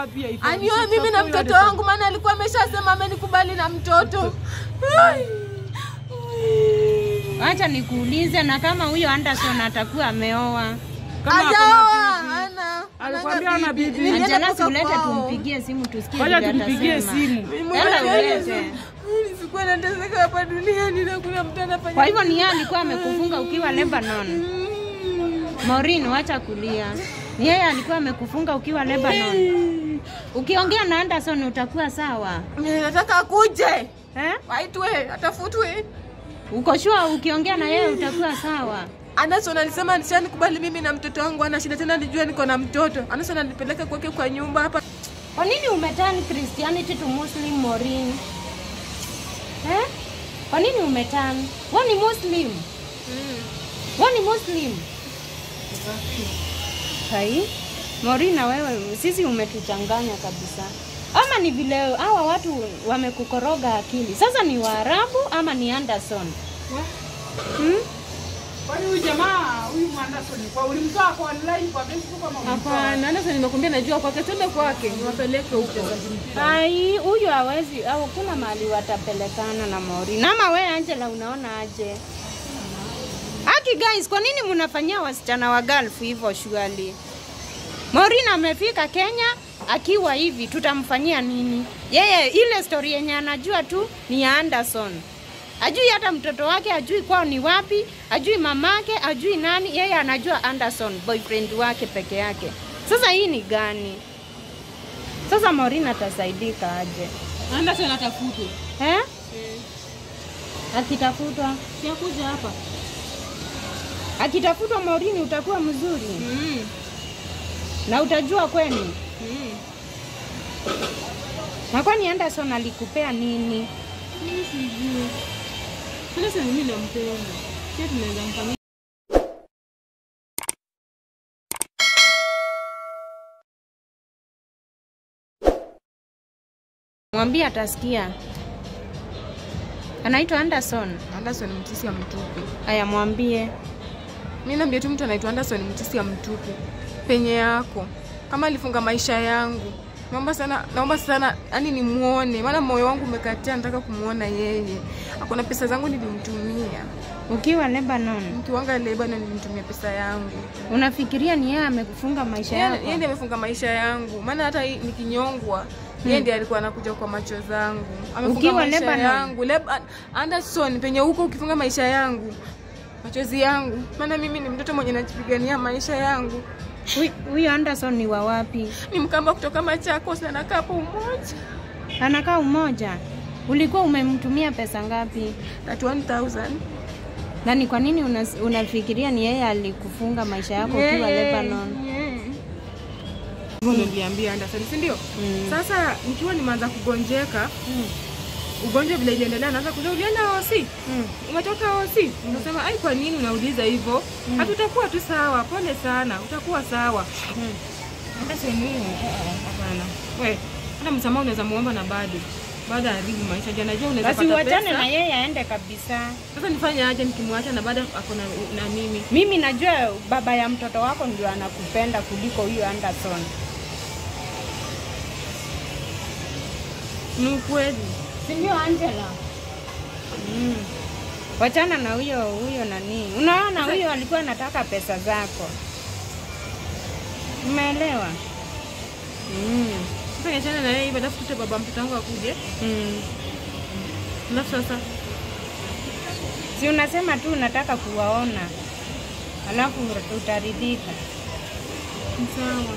wapi? haifai. anioe mimi na mtoto wangu, maana alikuwa ameshasema amenikubali na mtoto. Ai. Acha nikuulize, na kama huyo Anderson atakuwa ameoa, Kama ako na Hajaoa, bibi. hana. Alikwambia Hana hana bibi. Nilienda Angela, kutoka ulete kwao. tumpigie simu tusikie Wacha vile tumpigie atasema. simu. Mimi Enda mwenyewe ulete. Mimi sikuwa nateseka hapa duniani na kuna mtu anafanya. Kwa hivyo ni yeye alikuwa amekufunga ukiwa Lebanon. Mm. Maureen, wacha kulia. Ni yeye alikuwa amekufunga ukiwa Lebanon. Ukiongea na Anderson utakuwa sawa Mimi nataka akuje. eh? Waitwe, atafutwe. Uko sure ukiongea na yeye utakuwa sawa? Anderson alisema nishanikubali mimi na mtoto wangu, ana shida tena, nijua niko na mtoto. Anderson alipeleka kwake kwa nyumba hapa. Kwa nini umeturn Christianity to Muslim Maureen? Eh? Kwa nini umeturn? Wewe ni Muslim. Wewe ni Muslim. Hai? Maureen na wewe sisi umetuchanganya kabisa. Ama ni vile hawa watu wamekukoroga akili. Sasa ni Waarabu ama ni Anderson? Hmm? Kwani huyu jamaa huyu Anderson kwa ulimtoa kwa online kwa Facebook ama ulimtoa? Hapana, Anderson nimekwambia najua kwake, twende kwake, niwapeleke huko. Ai, huyu hawezi au kuna mahali watapelekana na Maureen. Ama we Angela unaona aje? Aki guys, kwa nini mnafanyia wasichana wa Gulf hivyo shughuli? Maureen amefika Kenya akiwa hivi, tutamfanyia nini? Yeye ile story yenye anajua tu ni ya Anderson. Ajui hata mtoto wake, ajui kwao ni wapi, ajui mamake, ajui nani. Yeye anajua Anderson, boyfriend wake peke yake. Sasa hii ni gani? Sasa Maureen atasaidika aje Anderson atafutwe. eh? Akitafutwa Siakuja hapa. akitafutwa Maureen utakuwa mzuri Mm. na utajua kwenu. Mm. Na kwani Anderson alikupea nini? Mimi sijui. Anderson mimi nampenda. Sio tunaweza mfanyia Mwambie atasikia. Anaitwa Anderson. Anderson mtisi ya mtupu. Aya, mwambie. Mimi naambia tu mtu anaitwa Anderson mtisi ya mtupu. Penye yako. Kama alifunga maisha yangu. Naomba sana, naomba sana yani nimuone, maana moyo wangu umekataa, nataka kumuona yeye. Hakuna pesa zangu nilimtumia. Ukiwa Lebanon, Mkiwanga Lebanon nilimtumia pesa yangu. unafikiria ni yeye amekufunga maisha Yeye yako? yeye ndiye amefunga maisha yangu, maana hata hii nikinyongwa yeye ndiye alikuwa anakuja kwa macho zangu. Amefunga Ukiwa maisha Lebanon? yangu. Leb Anderson, penye huko ukifunga maisha yangu machozi yangu, maana mimi ni mtoto mwenye najipigania maisha yangu. Huyu- Huyu Anderson ni wa wapi? Ni mkamba kutoka Machakos na anakaa hapo Umoja. Anakaa Umoja. Ulikuwa umemtumia pesa ngapi? 31000 Na ni kwa nini una, unafikiria ni yeye alikufunga maisha yako ukiwa Lebanon? Hivyo niliambia Anderson, si ndio? Mm. Sasa nikiwa nimeanza kugonjeka, ugonjwa vile iliendelea, naanza kuuliza ulienda hosi? Mm. umetoka hosi? Unasema ai, kwa nini unauliza hivyo? Hatutakuwa tu sawa, pole sana, utakuwa sawa. Mm. Anderson, mimi hapana. We, hata msamaha unaweza muomba na bado baada ya haribu maisha jana, najua unaweza Basi pata uachane pesa. na yeye aende kabisa. Sasa nifanye aje nikimwacha na baada ako na, na mimi? Mimi najua baba ya mtoto wako ndio anakupenda kuliko huyo Anderson. Ni ukweli. Si ndio Angela? Mm. Wachana na huyo huyo nani. Unaona huyo alikuwa anataka pesa zako. Umeelewa? Mm. Sasa niachane na yeye, alafu tute baba mtoto wangu akuje, Mm. alafu sasa Si unasema tu unataka kuwaona. Alafu utaridhika. ni sawa.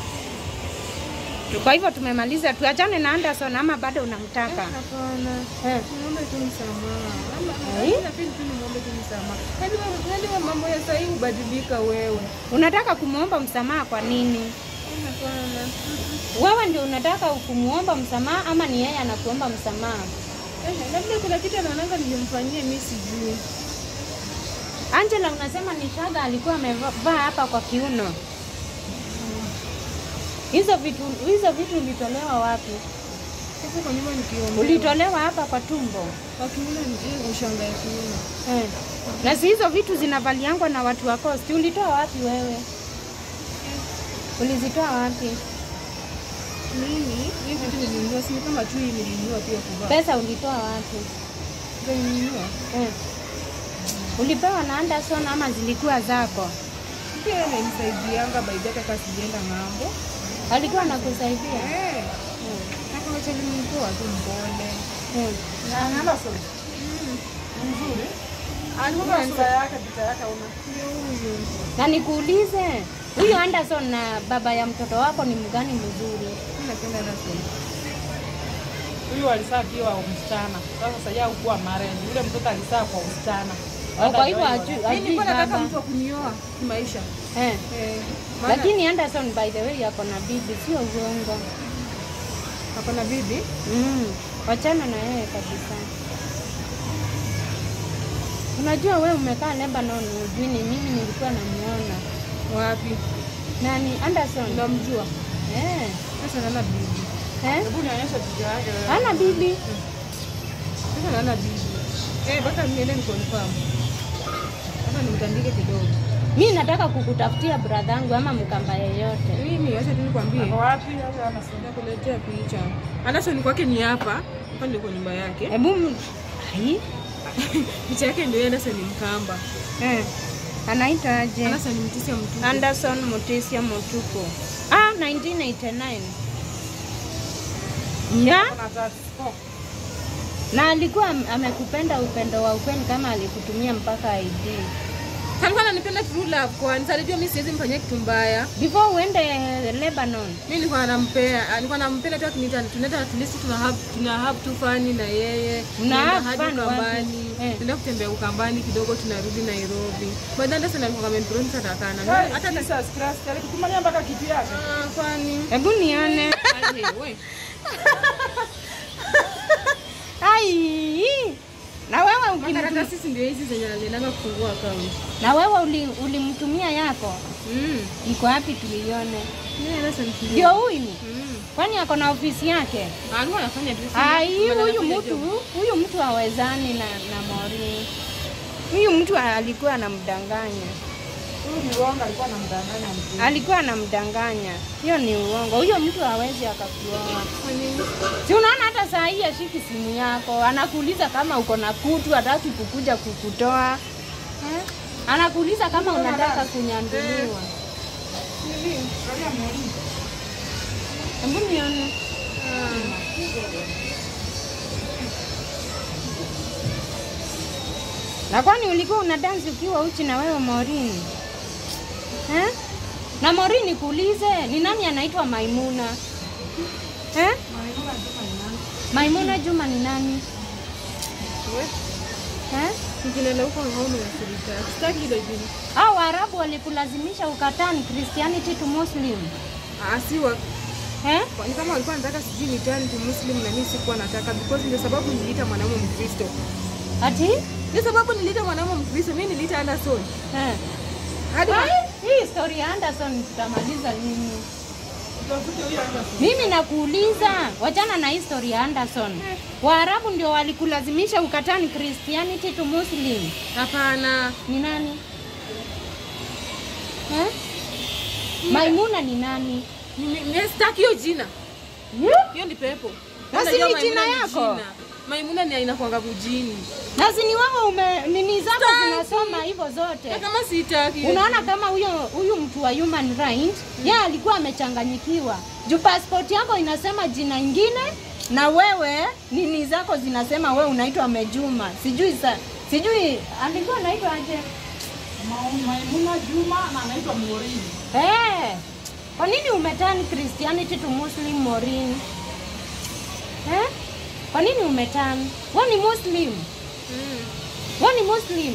Kwa hivyo tumemaliza, tuachane na Anderson ama bado unamtaka? Hapana. Eh. Niombe tu msamaha. Ama Eh? napenda tu nimwombe tu msamaha. Hadi wa- hadi wa mambo ya sahii hubadilika wewe. Unataka kumwomba msamaha kwa nini? Hapana. Wewe ndio unataka kumuomba msamaha ama ni yeye anakuomba msamaha? Eh, labda kuna kitu anaonanga nilimfanyia mimi sijui. Angela, unasema ni shaga alikuwa amevaa hapa kwa kiuno. Hizo vitu hizo vitu ulitolewa wapi? Sasa kwa nyuma nikiomba. Ulitolewa hapa kwa tumbo Wakiuna ni hii ushanga ya kiuno. eh. Na si hizo vitu zinavaliangwa na watu wa Coast. Ulitoa wapi wewe? Ulizitoa wapi? Mimi hii vitu nilinunua, si ni kama tu hii nilinunua pia kuvaa. Pesa ulitoa wapi? Ndio nilinunua. Eh. Ulipewa na Anderson ama zilikuwa zako? Pia yeye ananisaidianga by data kama sijaenda ng'ambo. Alikuwa anakusaidia? Eh. Mm. Na kama chali nilikuwa tu mpole. Mm. Na Anderson. Mzuri. Alikuwa Sura ananisa- yake picha yake una. Ndio huyu. Na nikuulize, huyu Anderson na baba ya mtoto wako ni mgani mzuri? Mimi napenda Anderson. Huyu alisaa akiwa msichana. Sasa sasa yeye hakuwa married. Yule mtoto alisaa kwa msichana. Oh, Kwa hivyo Baada ya hajui Mimi hajui nilikuwa nataka baba. mtu wa kunioa kimaisha. Eh. Eh. Maana Lakini Anderson by the way yako na bibi, sio uongo. ako na bibi. Mm. Wachana na yeye kabisa. Unajua we umekaa Lebanon, ujui ni mimi nilikuwa namuona. Wapi? Nani? Anderson. Unamjua? Eh. Sasa nana bibi. Eh? Hebu nionyeshe picha yake. wewe. Hana bibi. Sasa nana bibi. Eh, baka niende ni confirm. Sasa nimtandike kidogo. Mi nataka kukutafutia bradhangu ama mkamba yeyote. Mimi acha tu nikwambie. Ako wapi? Sasa Anderson. Nakuletea picha. Anderson kwake ni hapa. Hapa ndio kwa nyumba yake. Hebu m- Ai. Picha yake ndio Anderson Mkamba. Eh. Anaitwa aje? Anderson Mtisia mtu. Anderson Mutisia Mutuku. Ah, 1989. Ya? Kuna tatu. Oh. Na alikuwa am- amekupenda upendo wa ukweli kama alikutumia mpaka ID. Alikuwa ananipenda true love kwani alijua mimi siwezi mfanyia kitu mbaya. Before uende Lebanon. Mimi nilikuwa nampea, alikuwa nampenda tu akiniita tunaenda at least tuna have tuna have tu fani na yeye. Mna Tunaenda have hadi fun wapi? Ukambani. Eh. Tunaenda kutembea Ukambani kidogo tunarudi Nairobi. But then Anderson alikuwa amenipromise atakana. Hey, Hata Jesus Christ. Alikutumania mpaka kitu yake. Ah, fani. Hebu nione. Aje, we. Ai. Na wewe ukimtumia Makaratasi si ndio hizi zenye aliendanga kufungua account. na wewe uli- ulimtumia yako Mm. iko wapi tulione? Mimi Anderson ndio. Ndio huyu Mm. kwani ako na ofisi yake? Alikuwa anafanya tu. Ai, Badala huyu ya mtu kuja huyu mtu hawezani na na Mori. Huyu mtu alikuwa anamdanganya, Huyu ni uongo alikuwa anamdanganya mtu. alikuwa anamdanganya. Hiyo ni uongo. Huyo mtu hawezi akakuoa. Kwa nini? Si unaona hata saa hii ashiki simu yako, anakuuliza kama uko na kutu, hataki kukuja kukutoa eh? Anakuuliza kama unataka kunyanduliwa. Nini? Angalia mwalimu. Hebu nione. Na kwani ulikuwa una dansi ukiwa uchi na wewe Morini? Eh? Na Morini kuulize, ni nani anaitwa Maimuna? Eh? Maimuna Juma ni nani? We. Eh? Nikienda huko hauna ushirika. Sitaki hilo jini. Hao Waarabu walikulazimisha ukatani Christianity to Muslim. Ah, si wa Eh? Kwa- ni kama walikuwa nataka sijui ni turn to Muslim na mimi sikuwa nataka because ndio sababu niliita mwanaume Mkristo. Ati? Ndio sababu niliita mwanaume Mkristo, mimi niliita Anderson. Eh. Hadi Ai, hii story ya Anderson tutamaliza lini? Utafute huyu Anderson. Mimi nakuuliza, wachana na history ya Anderson. Waarabu ndio walikulazimisha ukatani Christianity to Muslim. hapana. Ni nani? Eh? Maimuna ni nani? Mimi mimi sitaki hiyo jina. Yeah. Hiyo ni pepo. Na si Unajua ni Maimuna jina ni yako? jina. Maimuna ni aina kwanga mjini. Na si ni wewe ume nini zako Sitaki. zinasoma hivyo Na zote. kama sitaki. hiyo Unaona kama huyo huyu mtu wa human right yeye alikuwa amechanganyikiwa. Juu passport yako inasema jina ingine na wewe nini zako zinasema wewe unaitwa Mejuma. Sijui sa, sijui alikuwa anaitwa aje? Ma- Maimuna Juma na anaitwa Morini. Eh. Kwa nini umeturn Christianity to Muslim Morin? Eh? Kwa nini umeturn? Wewe ni Muslim. Mm. Wewe ni Muslim.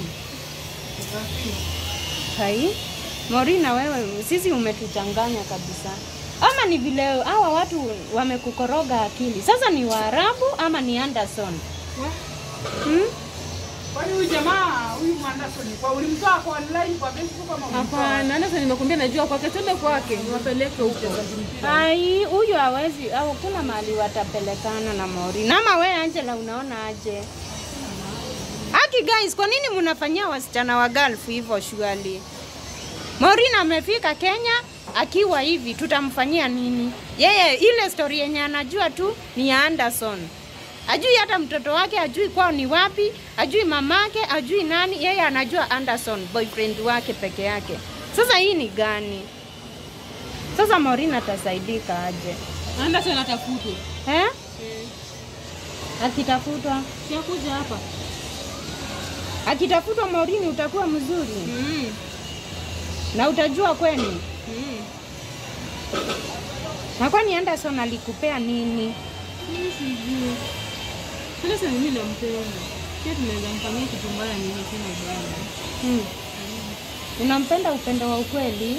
Hai. Morin na wewe sisi umetuchanganya kabisa. Ama ni vile hawa watu wamekukoroga akili. Sasa ni Waarabu ama ni Anderson? Hmm? Kwani huyu jamaa huyu Anderson kwa ulimtoa kwa online kwa Facebook ama ulimtoa? Hapana, Anderson nimekuambia najua kwake, twende kwake, niwapeleke huko. Ai, huyu hawezi au kuna mahali watapelekana na Maureen. Ama we Angela unaona aje? Aki guys, kwa nini mnafanyia wasichana wa Gulf hivyo shughuli? Maureen amefika Kenya, akiwa hivi tutamfanyia nini? Yeye ile story yenye anajua tu ni ya Anderson. Ajui hata mtoto wake, ajui kwao ni wapi, ajui mamake, ajui nani. Yeye anajua Anderson, boyfriend wake peke yake. Sasa hii ni gani? Sasa Maureen atasaidika aje Anderson atafutwe. eh? Akitafutwa Siakuja hapa. akitafutwa Maureen utakuwa mzuri Mm. na utajua kweli. Mm. Na kwani Anderson alikupea nini? Mimi sijui. Anderson mimi nampenda. Pia tunaweza mfanyia kitu mbaya mimi sina ubaya. Hmm. Unampenda upendo wa ukweli?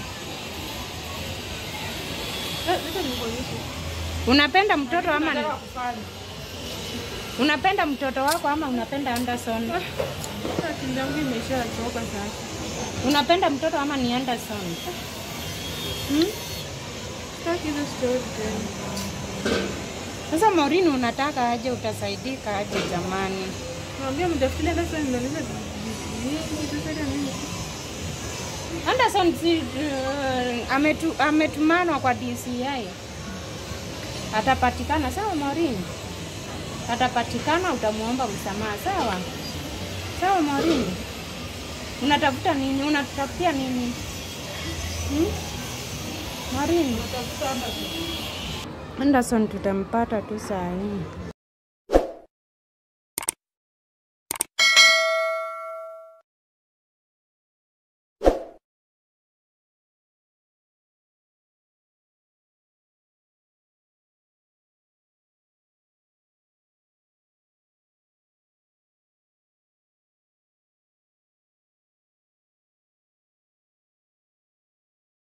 Eh, acha nikuonyeshe. Unapenda mtoto ama Nataka kufanya. unapenda mtoto wako ama unapenda Anderson? Akili yangu imeshachoka sasa. Unapenda mtoto ama ni Anderson? Hmm? Sitaki hizo story tena. Sasa Maureen unataka aje, utasaidika aje jamani? Naambia mtafutilie Anderson mnaliza vingi sasa ile nini? Anderson si uh, ametu, ametumanwa kwa DCI. Atapatikana sawa, Maureen? Atapatikana, utamuomba msamaha sawa? Sawa, Maureen? Unatafuta nini? Unatafutia nini? Hmm? Maureen? Anderson tutampata tu saa hii.